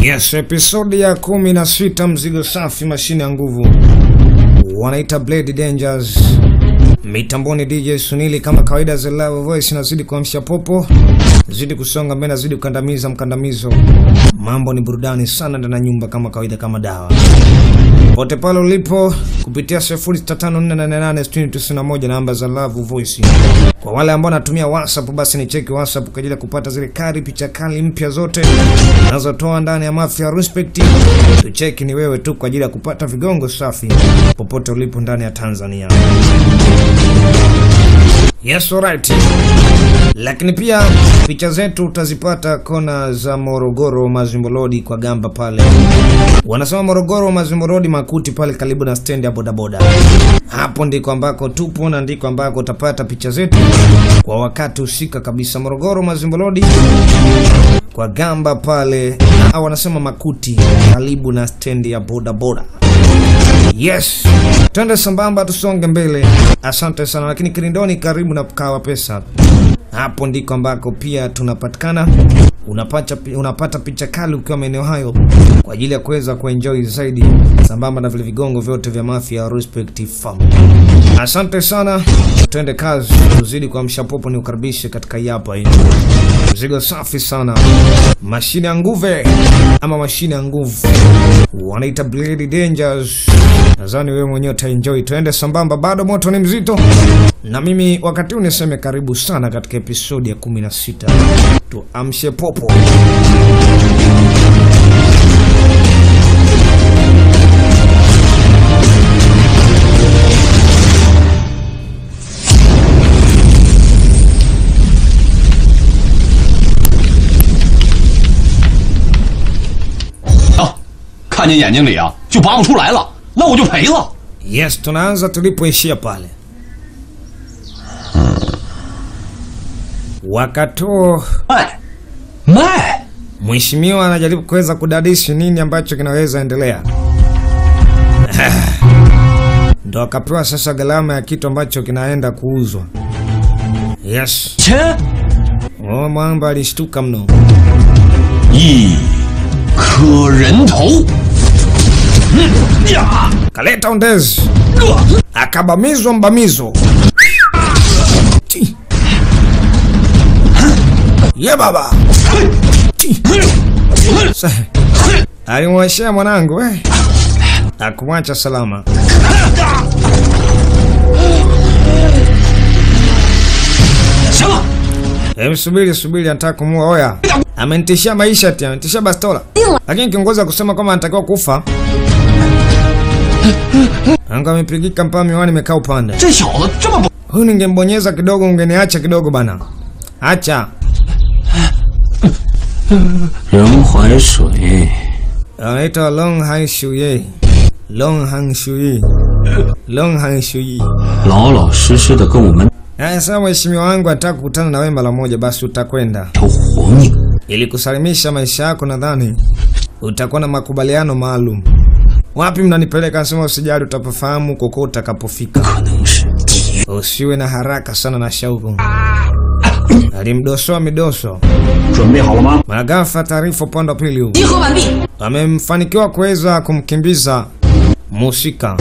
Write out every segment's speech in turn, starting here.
Yes, episodi ya kumi na sita mzigo safi, mashine ya nguvu, wanaita Blade Dangers. Mitamboni DJ Sunili kama kawaida, The Love Voice nazidi kuamsha popo, zidi kusonga mbele, nazidi kukandamiza mkandamizo. Mambo ni burudani sana ndani ya nyumba kama kawaida, kama dawa pote pale ulipo kupitia 0654886091 namba za Love Voice. Kwa wale ambao wanatumia WhatsApp, basi ni cheki WhatsApp kwa ajili ya kupata zile kari picha kali mpya zote nazotoa ndani ya Mafia Respect. Tucheki ni wewe tu kwa ajili ya kupata vigongo safi popote ulipo ndani ya Tanzania. Yes, alright. Lakini pia picha zetu utazipata kona za Morogoro Mazimbolodi kwa gamba pale. Wanasema Morogoro Mazimbolodi Makuti pale karibu na stendi ya bodaboda. Hapo ndiko ambako tupo na ndiko ambako utapata picha zetu kwa wakati husika kabisa. Morogoro Mazimbolodi kwa gamba pale, au wanasema Makuti karibu na stendi ya bodaboda. Yes, twende sambamba, tusonge mbele. Asante sana. Lakini Kirindoni karibu na Kawa Pesa, hapo ndiko ambako pia tunapatikana. Unapata, unapata picha kali ukiwa maeneo hayo kwa ajili ya kuweza kuenjoy zaidi, sambamba na vile vigongo vyote vya Mafia Respect Family. Asante sana, twende kazi, tuzidi kuamsha popo. Ni ukaribishe katika yapa hii mzigo safi sana, mashine ya nguve ama mashine ya nguvu wanaita Blade Dangers. Nadhani wewe mwenyewe utaenjoy. Tuende sambamba, bado moto ni mzito, na mimi wakati huu niseme karibu sana katika episodi ya 16 tuamshe popo. 啊，看见眼睛里啊就拔不出来了，那我就赔了。 Yes, tunaanza tulipoishia pale. Wakati huo 卖，卖， mheshimiwa anajaribu kuweza kudadisi nini ambacho kinaweza endelea. Ndo akapewa sasa gharama ya kitu ambacho kinaenda kuuzwa. Yes, 钱 oh, mwamba alishtuka mno. 一颗人头。嗯呀， Kaleta ondezi, akabamizwa mbamizo. Ti. Ye baba Ti. Sa- alimwashia mwanangu eh. Akumwacha salama. 行了， Hebu subiri subiri, anataka kumua. Oya, amenitishia maisha ati, amenitishia bastola, lakini kiongozi akusema kwamba anatakiwa kufa. Anga amepigika mpaka miwani imekaa upande. 这小子这么不…… Huyu ningembonyeza kidogo, ungeniacha kidogo bana. Acha 人怀水， anaitwa Long Han Shuye, Long Han Shuye, Long Han Shuye. 老老实实的跟我们 Sasa mheshimiwa wangu anataka kukutana na wewe mara moja, basi utakwenda 条活命。 ili kusalimisha maisha yako. Nadhani utakuwa na makubaliano maalum. Wapi mnanipeleka? Nasema usijali, utapafahamu koko utakapofika. 可能是敌 Usiwe na haraka sana na shauku. Alimdosoa midoso. 准备好了吗？ Magafa taarifa upande wa pili huu 集合完毕。 amemfanikiwa kuweza kumkimbiza musika.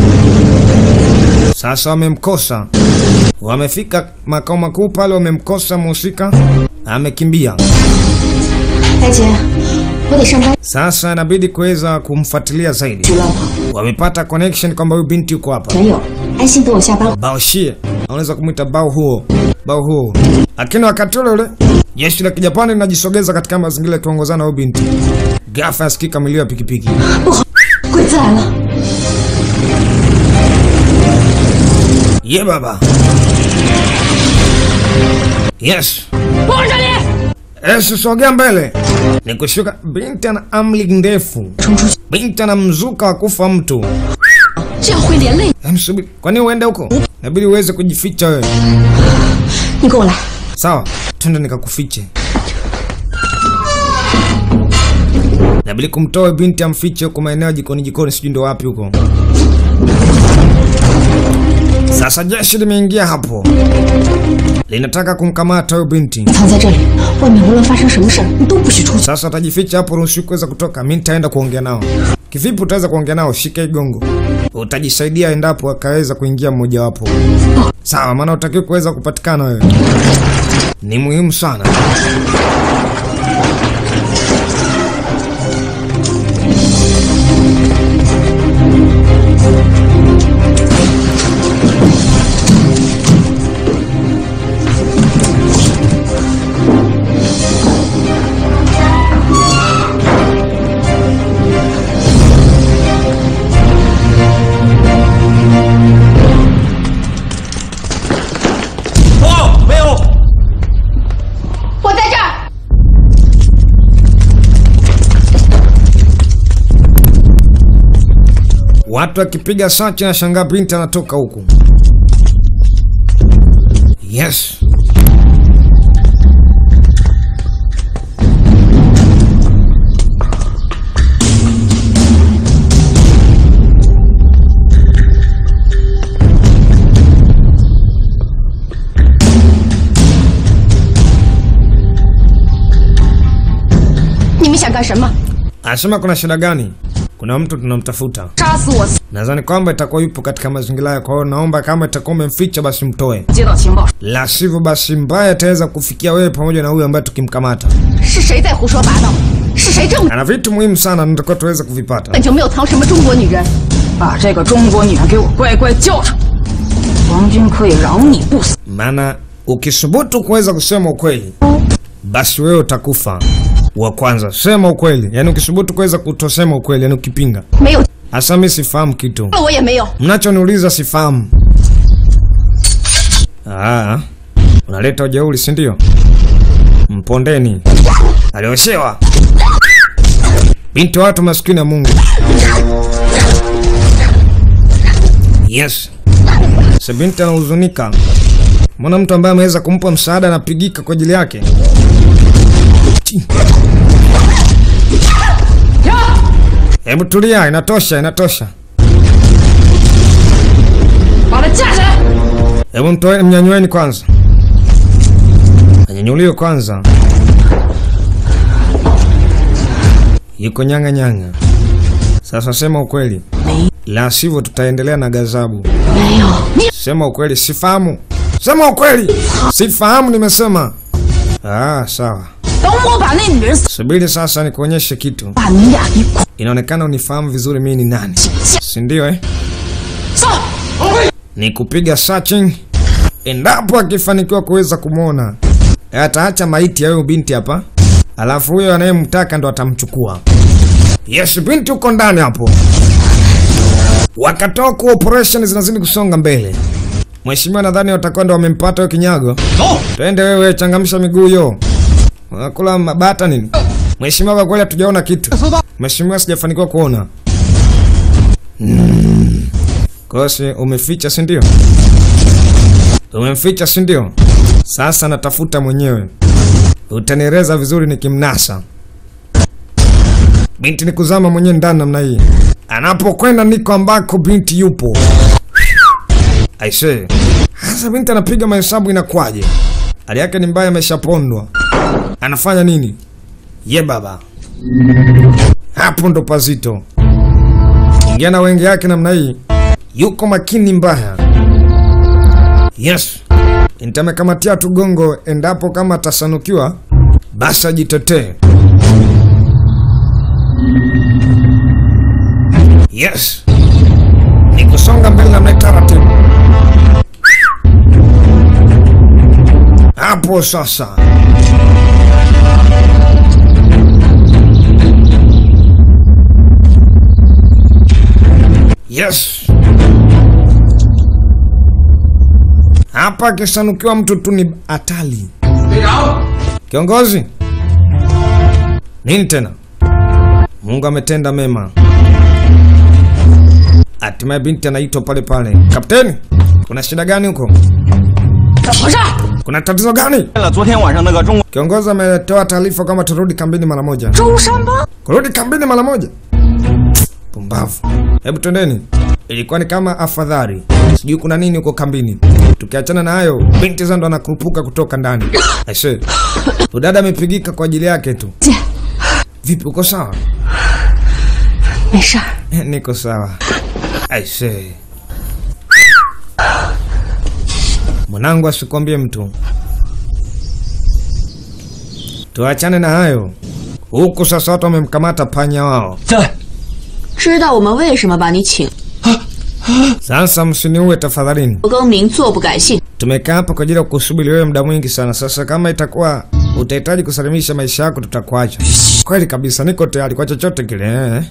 Sasa wamemkosa, wamefika makao makuu pale, wamemkosa musika, amekimbia. 大姐，我得上班， Sasa inabidi kuweza kumfuatilia zaidi. 知道吗？ Wamepata connection kwamba huyu binti yuko hapa. 全有，安心等我下班。 Baoshie, unaweza kumwita bao huo, bao huo. Lakini wakati ule ule jeshi la Kijapani linajisogeza katika mazingira yakiongozana na huyu binti. Ghafla yasikika milio ya pikipiki. 不好，鬼子来了！ Ye baba. Yes. 我这里， Yesu sogea mbele. Ni kushuka binti ana amli ndefu. 冲出去， Binti ana mzuka wa kufa mtu. 这样会连累 Hem, subiri. Kwa nini uende huko? Inabidi uweze kujificha wewe. 你。跟我来， Sawa, twende nikakufiche. Inabidi kumtoa binti amfiche huko maeneo ya jikoni jikoni, sijui ndo wapi huko. Sasa jeshi limeingia hapo, linataka kumkamata huyo binti. 藏在这里，外面无论发生什么事儿，你都不许出去。 Sasa utajificha hapo, ruhusi kuweza kutoka. Mi nitaenda kuongea nao. Kivipi utaweza kuongea nao? Shika igongo, utajisaidia endapo akaweza kuingia mmojawapo. Sawa, maana utakiwa kuweza kupatikana wewe, ni muhimu sana. Watu akipiga sachi na shangaa binti anatoka huku. Yes. “你们想干什么？ Anasema kuna shida gani? Kuna mtu tunamtafuta. 杀死我！ Nadhani kwamba itakuwa yupo katika mazingira hayo, kwa hiyo naomba kama itakuwa umemficha basi mtoe, 接到情报， la sivyo basi mbaya ataweza kufikia wewe pamoja na huyu ambaye tukimkamata. 是谁在胡说八道？是谁这么 Ana vitu muhimu sana nitakuwa tuweza kuvipata. 本就没有藏什么中国女人？ 把这个中国女人给我乖乖叫上，王军可以饶你不死。 Maana ukisubutu kuweza kusema ukweli, basi wewe utakufa wa kwanza. Sema ukweli, yaani ukisubutu kuweza kutosema ukweli, yaani ukipinga. 没有， Hasa mimi sifahamu kitu 我也没有。 mnachoniuliza, sifahamu. Ah, unaleta ujeuri, si ndio? Mpondeni, alioshewa binti wa watu maskini ya Mungu. Yes, sa binti anahuzunika, mbona mtu ambaye ameweza kumpa msaada anapigika kwa ajili yake. Chi. Hebu tulia, inatosha, inatosha. 把他架起来！ Hebu mtoe, mnyanyueni kwanza, anyanyuliwe kwanza. Yuko nyanga nyanga. Sasa sema ukweli, la sivyo tutaendelea na gazabu. 没有， Sema ukweli, sifahamu. Sema ukweli, sifahamu. Nimesema. Ah, sawa. 等我把那女人死， Subiri sasa nikuonyeshe kitu. 把你俩一块 Inaonekana unifahamu vizuri mimi ni nani, 下 si ndio eh? 上。 ni kupiga searching. Endapo akifanikiwa kuweza kumwona, ataacha maiti ya huyo binti hapa, alafu huyo anayemtaka ndo atamchukua. Yes, binti uko ndani hapo. Wakatoka, operation zinazidi kusonga mbele. Mheshimiwa, nadhani watakuwa ndo wamempata huyo kinyago. 走。 Twende wewe, changamsha miguu yo. Unakula mabata nini? Mheshimiwa, kwa kweli hatujaona kitu. Mheshimiwa, sijafanikiwa kuona. Mm. Kosi umeficha si ndio? Umemficha si ndio? Sasa natafuta mwenyewe. Utanieleza vizuri nikimnasa. Binti ni kuzama mwenyewe ndani namna hii. Anapokwenda niko ambako binti yupo. I say. Sasa binti anapiga mahesabu inakuwaje? Hali yake ni mbaya, ameshapondwa. Anafanya nini? Ye baba, hapo ndo pazito. Ingia na wenge yake namna hii, yuko makini mbaya. Yes, nitamekamatia tu gongo, endapo kama atasanukiwa basi ajitetee. Yes, ni kusonga mbele namna hii taratibu. Hapo sasa. Yes. Hapa akisanukiwa mtu tu ni hatari. Kiongozi. Nini tena? Mungu ametenda mema. Hatimaye binti anaitwa pale pale. Kapteni, kuna shida gani huko? 怎么回事？ Kuna tatizo gani? 了昨天晚上那个中国 Kiongozi ametoa taarifa kama turudi kambini mara moja. 周山帮 Kurudi kambini mara moja? Pumbavu. Hebu twendeni. ilikuwa ni kama afadhali, sijui kuna nini huko kambini. Tukiachana na hayo, binti Zando anakurupuka kutoka ndani. Aise, udada amepigika kwa ajili yake tu. 姐， Vipi, uko sawa? 没事儿。 Niko sawa. Aise, mwanangu asikwambie mtu. Tuachane na hayo. Huku sasa watu wamemkamata panya wao. 在知道我们为什么把你请？ Sasa msiniue tafadhalini. 我更名，坐不改姓。 Tumekaa hapa kwa ajili ya kusubiri wewe muda mwingi sana. Sasa kama itakuwa utahitaji kusalimisha maisha yako, tutakuacha. Kweli kabisa, niko tayari kwa chochote kile. eh.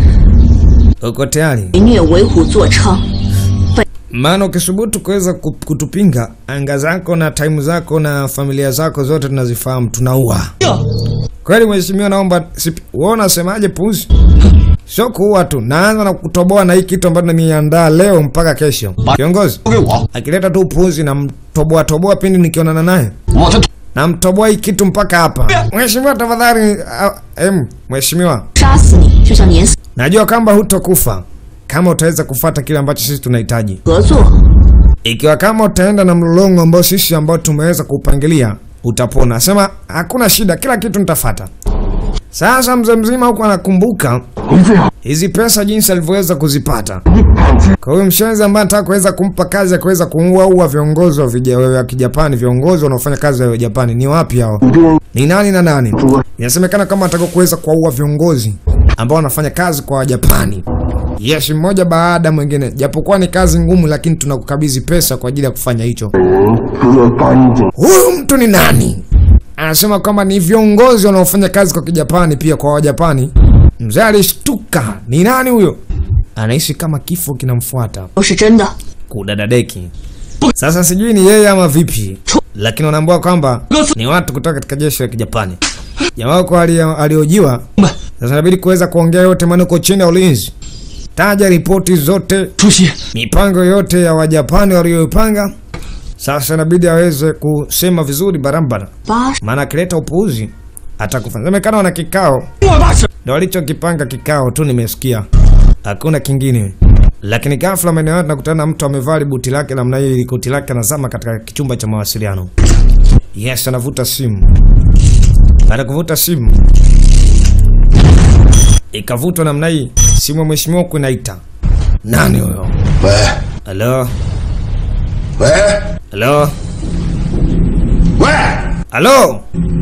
Uko tayari? 虐为虎作伥， Maana ukisubutu kuweza ku- kutupinga, anga zako na taimu zako na familia zako zote tunazifahamu, tunaua. Kweli mheshimiwa, naomba sipi- wewe unasemaje? Puzi, sio kuua tu, naanza na kutoboa na hii kitu ambacho nimeandaa leo mpaka kesho. Kiongozi 交给我， akileta tu puzi na mtoboa toboa pindi nikionana naye 我的 na mtoboa hii kitu mpaka hapa. Mheshimiwa tafadhali, ah, em, mheshimiwa, 杀死你就像碾死 najua kwamba hutokufa kama utaweza kufata kile ambacho sisi tunahitaji. 合作。 Ikiwa kama utaenda na mlolongo ambao sisi ambao tumeweza kuupangilia utapona. Sema hakuna shida, kila kitu nitafata. Sasa mzee mzima huku anakumbuka hizi pesa jinsi alivyoweza kuzipata. Kwa hiyo mshenzi ambaye anataka kuweza kumpa kazi ya kuweza kuua viongozi wa vija- wa Kijapani, viongozi wanaofanya kazi ya Japani ni wapi hao? Ni nani na nani? Inasemekana kama ataka kuweza kuwaua viongozi ambao wanafanya kazi kwa Wajapani. Yes, mmoja baada ya mwingine, japokuwa ni kazi ngumu, lakini tunakukabidhi pesa kwa ajili ya kufanya hicho. Huyu mtu ni nani? Anasema kwamba ni viongozi wanaofanya kazi kwa Kijapani, pia kwa Wajapani. Mzee alishtuka, ni nani huyo? Anaishi kama kifo kinamfuata 都是真的。 kudadadeki. Sasa sijui ni yeye ama vipi, lakini wanaambua kwamba ni watu kutoka katika jeshi la Kijapani. Jamaa wako alio- aliojiwa, sasa inabidi kuweza kuongea yote, maana uko chini ya ulinzi. Taja ripoti zote, 出席。 mipango yote ya Wajapani walioipanga. Sasa inabidi aweze kusema vizuri barabara, 八十 maana akileta upuuzi atakufa. Semekana wana kikao 我大事， ndo walichokipanga kikao tu, nimesikia hakuna kingine. Lakini ghafla maeneo hayo tunakutana na mtu amevaa buti lake namna hiyo, ili koti lake anazama katika kichumba cha mawasiliano. Yes, anavuta simu. Baada ya kuvuta simu, ikavutwa namna hii, simu ya mheshimiwa huku inaita. Nani huyo? 喂 Halo, 喂 halo, 喂， halo,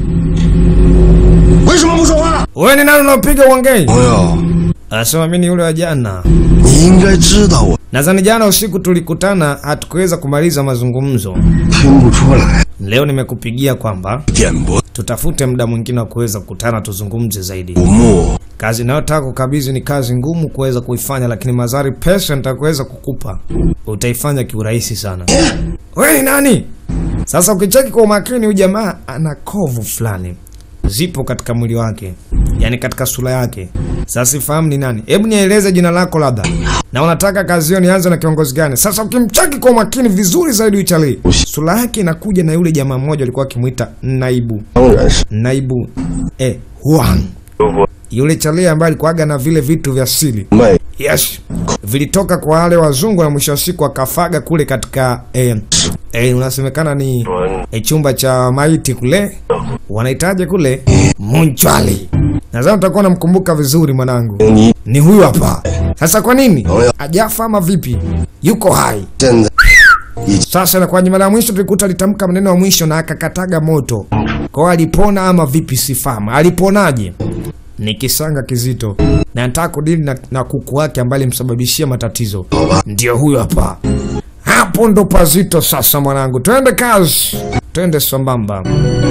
为什么不说话？ wewe ni nani unaopiga uongei? 朋友， Anasema mimi ni yule wa jana. 你应该知道我 Nadhani jana usiku tulikutana, hatukuweza kumaliza mazungumzo. 听不出来， Leo nimekupigia kwamba 点拨 tutafute muda mwingine wa kuweza kukutana tuzungumze zaidi. 古木， Kazi inayotaka kukabidhi ni kazi ngumu kuweza kuifanya, lakini mazari pesa nitakuweza kukupa utaifanya kiurahisi sana. Wewe ni nani? Sasa ukicheki kwa umakini, huyu jamaa ana kovu fulani zipo katika mwili wake, yani katika sura yake. Sasa sifahamu ni nani. Hebu nieleze jina lako labda, na unataka kazi hiyo nianze na kiongozi gani? Sasa ukimcheki kwa umakini vizuri zaidi, uchali sura yake inakuja na yule jamaa mmoja alikuwa akimwita naibu 当然是 naibu eh, Huang yule chalia ambaye alikuwaga na vile vitu vya siri 卖 yes, vilitoka kwa wale wazungu na mwisho wa siku akafaga kule katika eh, eh, unasemekana ni eh, chumba cha maiti kule wanahitaji kule munchwali. Nadhani utakuwa unamkumbuka vizuri mwanangu, 你 ni huyu hapa. Sasa kwa nini ajafa ama vipi? Yuko hai 现在 sasa na kwa mara ya mwisho tulikuta alitamka maneno ya mwisho na akakataga moto. Kwa hiyo alipona ama vipi sifahamu. Aliponaje? Ni kisanga kizito. Na nataka kudili na, na kuku wake ambaye alimsababishia matatizo. Ndio huyo hapa. Hapo ndo pazito sasa mwanangu. Twende kazi. Twende sambamba.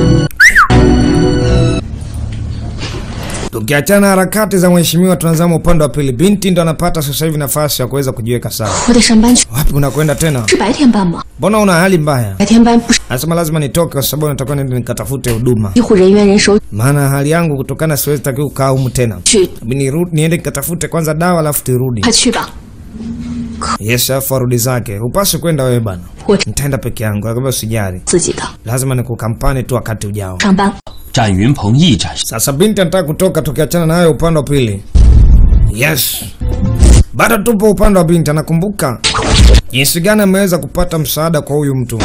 Tukiachana harakati za mheshimiwa, tunazama upande wa pili. Binti ndo anapata sasa hivi nafasi ya kuweza kujiweka sawa. 我得上班去， Wapi unakwenda tena? 是白天班吗？ Mbona una hali mbaya? 白天班不是 Anasema lazima nitoke kwa sababu natakuwa niende nikatafute huduma, 医护人员人手 maana hali yangu kutokana, siwezi takiwa kukaa humu tena. 去， Hebu nirudi niende nikatafute kwanza dawa alafu turudi. 快去吧。 Yes, alafu arudi zake. Hupaswi kwenda wewe bana, 我 nitaenda peke yangu. Akamwambia usijali, 自己的 lazima nikukampani tu wakati ujao. 上班。 展云鹏一展 Sasa binti anataka kutoka, tukiachana na hayo upande wa pili. Yes, Bado tupo upande wa binti, anakumbuka jinsi gani ameweza kupata msaada kwa huyu mtu.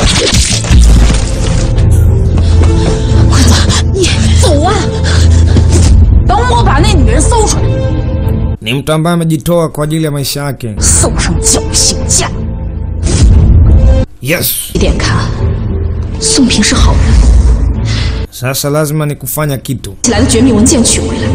你走啊！ 等我把那女人搜出来， Ni mtu ambaye amejitoa kwa ajili ya maisha yake. 送上绞刑架。 Yes, 一点看，宋平是好人， sasa lazima ni kufanya kitu. 起来的绝密文件取回来。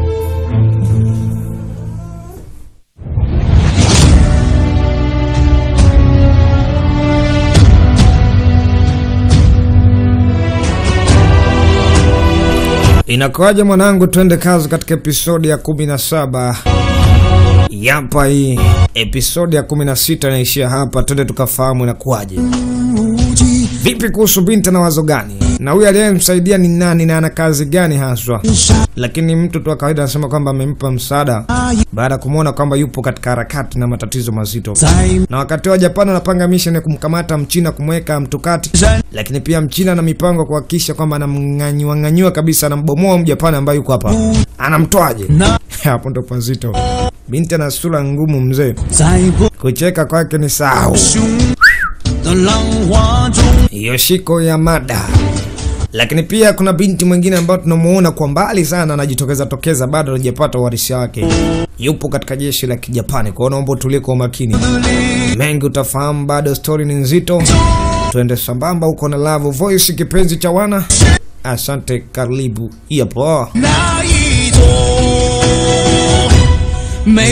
Inakuwaje mwanangu, twende kazi katika episodi ya 17. Yapa hii episodi ya 16 inaishia hapa, twende tukafahamu inakuwaje. Vipi kuhusu binti na wazo gani, na huyu aliyemsaidia ni nani na ana kazi gani haswa? Lakini mtu tu wa kawaida anasema kwamba amempa msaada baada ya kumwona kwamba yupo katika harakati na matatizo mazito, na wakati wa Japani anapanga mission ya kumkamata Mchina kumweka mtukati, lakini pia Mchina ana mipango ya kuhakikisha kwamba anamng'anyua ng'anyua kabisa, anambomoa Mjapani ambaye yuko hapa. Anamtoaje? Hapo ndo pazito. Binti ana sura ngumu mzee, 在不 kucheka kwake ni sahau. 的浪花中， Yoshiko Yamada. Lakini pia kuna binti mwingine ambayo tunamuona kwa mbali sana anajitokeza tokeza, bado hajapata uharisi wake, yupo katika jeshi la Kijapani. Kwa hiyo naomba utulie kwa umakini, mengi utafahamu, bado stori ni nzito. Twende sambamba huko na Love Voice, kipenzi cha wana. Asante, karibu. Yapo. 那一座美